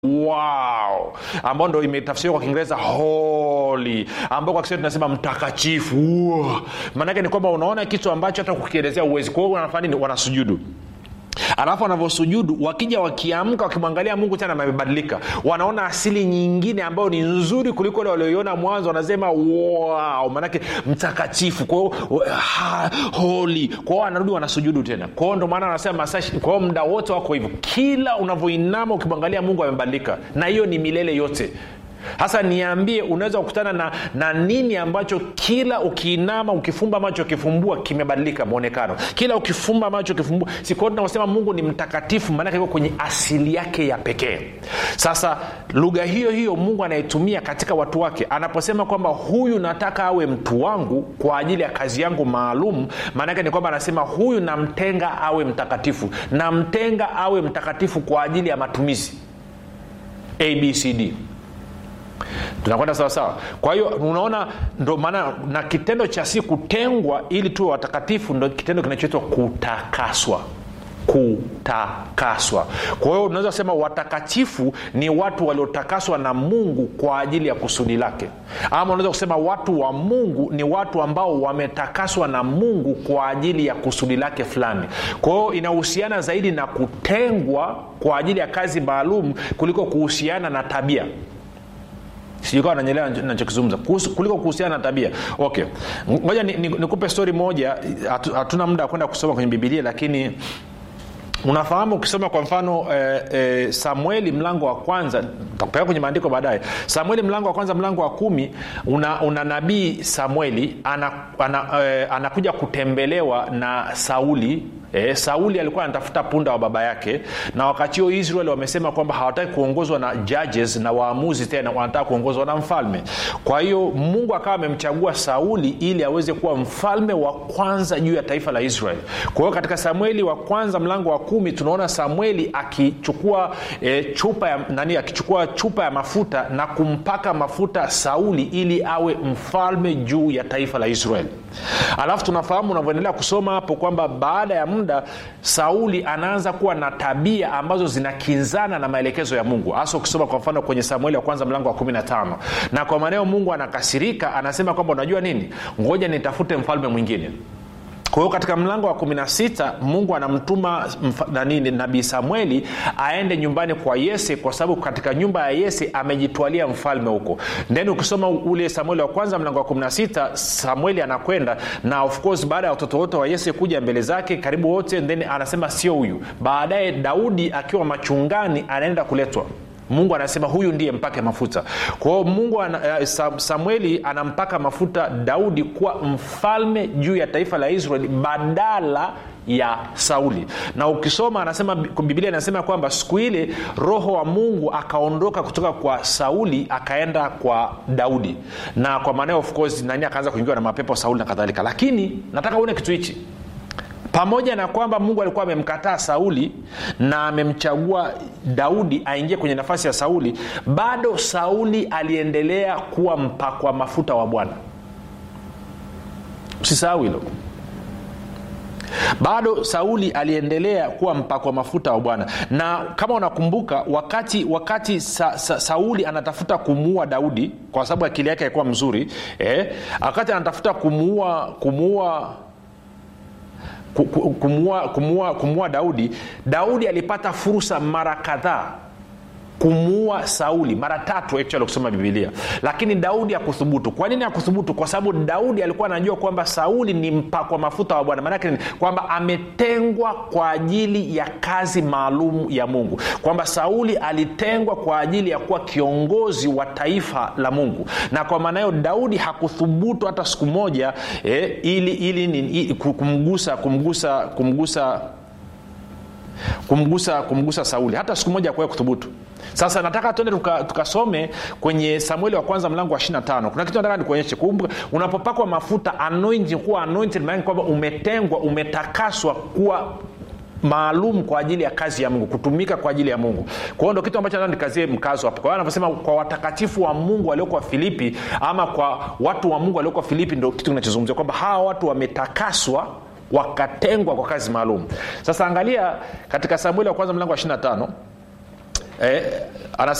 wow ambao ndo imetafsiriwa kwa kiingereza holy ambao kwa kiswahili tunasema mtakatifu wow. maanake ni kwamba unaona kitu ambacho hata kukielezea uwezi kwa hiyo wanafanya nini wanasujudu alafu wanavyosujudu wakija wakiamka wakimwangalia mungu tena amebadilika wanaona asili nyingine ambayo ni nzuri kuliko ile walioiona mwanzo wanasema wow maanake mtakatifu kwao holi kwao wanarudi wanasujudu tena kwao ndo maana wanasema masashi kwao muda wote wako hivyo kila unavyoinama ukimwangalia mungu amebadilika na hiyo ni milele yote sasa niambie unaweza kukutana na, na nini ambacho kila ukiinama ukifumba macho ukifumbua kimebadilika mwonekano kila ukifumba macho ukifumbua sikwao tunaosema mungu ni mtakatifu maanake iko kwenye asili yake ya pekee sasa lugha hiyo hiyo mungu anaitumia katika watu wake anaposema kwamba huyu nataka awe mtu wangu kwa ajili ya kazi yangu maalum maanake ni kwamba anasema huyu namtenga awe mtakatifu namtenga awe mtakatifu kwa ajili ya matumizi abcd tunakwenda sawasawa kwa hiyo unaona ndo maana na kitendo cha si kutengwa ili tuwe watakatifu ndo kitendo kinachoitwa kutakaswa kutakaswa kwa hiyo unaweza kusema watakatifu ni watu waliotakaswa na mungu kwa ajili ya kusudi lake ama unaweza kusema watu wa mungu ni watu ambao wametakaswa na mungu kwa ajili ya kusudi lake fulani kwa hiyo inahusiana zaidi na kutengwa kwa ajili ya kazi maalum kuliko kuhusiana na tabia sijukawa nanyelewa nachokizungumza kuliko kuhusiana na tabia okay ngoja nikupe ni, ni stori moja hatuna muda wa kwenda kusoma kwenye bibilia lakini unafahamu ukisoma kwa mfano eh, eh, samueli mlango wa kwanza takupeleka kwenye maandiko baadaye samueli mlango wa kwanza mlango wa kumi una, una nabii samueli ana, ana, eh, anakuja kutembelewa na sauli E, sauli alikuwa anatafuta punda wa baba yake na wakati huo israel wamesema kwamba hawataki kuongozwa na judges na waamuzi tena wanataka kuongozwa na mfalme kwa hiyo mungu akawa amemchagua sauli ili aweze kuwa mfalme wa kwanza juu ya taifa la israel kwa hiyo katika samueli wa kwanza mlango wa kumi tunaona samueli akichukua e, chupa ya nani akichukua chupa ya mafuta na kumpaka mafuta sauli ili awe mfalme juu ya taifa la israel alafu tunafahamu unavyoendelea kusoma hapo kwamba baada ya muda sauli anaanza kuwa na tabia ambazo zinakinzana na maelekezo ya mungu hasa ukisoma kwa mfano kwenye samueli wa kwanza mlango wa 15 na kwa maneo mungu anakasirika anasema kwamba unajua nini ngoja nitafute mfalme mwingine kwa hiyo katika mlango wa 16 mungu anamtuma nanini nabii samueli aende nyumbani kwa yese kwa sababu katika nyumba ya yese amejitwalia mfalme huko then ukisoma ule samueli wa kwanza mlango wa 16 samueli anakwenda na of course baada ya watoto wote wa yese kuja mbele zake karibu wote then anasema sio huyu baadaye daudi akiwa machungani anaenda kuletwa mungu anasema huyu ndiye mpake mafuta kwa hiyo mungu ana, samueli anampaka mafuta daudi kuwa mfalme juu ya taifa la israeli badala ya sauli na ukisoma anasema biblia inasema kwamba siku ile roho wa mungu akaondoka kutoka kwa sauli akaenda kwa daudi na kwa maana of course nani akaanza kuingiwa na mapepo sauli na kadhalika lakini nataka uone kitu hichi pamoja na kwamba mungu alikuwa amemkataa sauli na amemchagua daudi aingie kwenye nafasi ya sauli bado sauli aliendelea kuwa mpakwa mafuta wa bwana usisahau hilo bado sauli aliendelea kuwa mpakwa mafuta wa bwana na kama unakumbuka wakati wakati sa, sa, sauli anatafuta kumuua daudi kwa sababu akili yake alikuwa mzuri eh, wakati anatafuta kumuua kumuua kumua, kumua, kumua daudi daudi alipata fursa mara kadhaa kumuua sauli mara tatu actually kusoma bibilia lakini daudi akuthubutu kwa nini akuthubutu kwa sababu daudi alikuwa anajua kwamba sauli ni mpakwa mafuta wa bwana maanake kwamba ametengwa kwa ajili ya kazi maalum ya mungu kwamba sauli alitengwa kwa ajili ya kuwa kiongozi wa taifa la mungu na kwa maana hiyo daudi hakuthubutu hata siku moja eh, ili, ili, ili kumgusa kumgusa kumgusa kumgusa kumgusa sauli hata siku moja akuwahi kuthubutu sasa nataka tuende tukasome tuka kwenye samueli wa kwanza mlango wa 25 kuna kitu nataka nikuonyeshe kumbuka unapopakwa mafuta anointing kuwa anointed maana kwamba umetengwa umetakaswa kuwa maalum kwa ajili ya kazi ya mungu kutumika kwa ajili ya mungu kwa hiyo ndo kitu ambacho nataka nikazie mkazo hapo kwa hiyo anavyosema kwa watakatifu wa mungu waliokuwa filipi ama kwa watu wa mungu waliokuwa filipi ndo kitu kinachozungumzia kwamba hawa watu wametakaswa wakatengwa kwa kazi maalum sasa angalia katika samueli wa kwanza mlango wa 25 eh,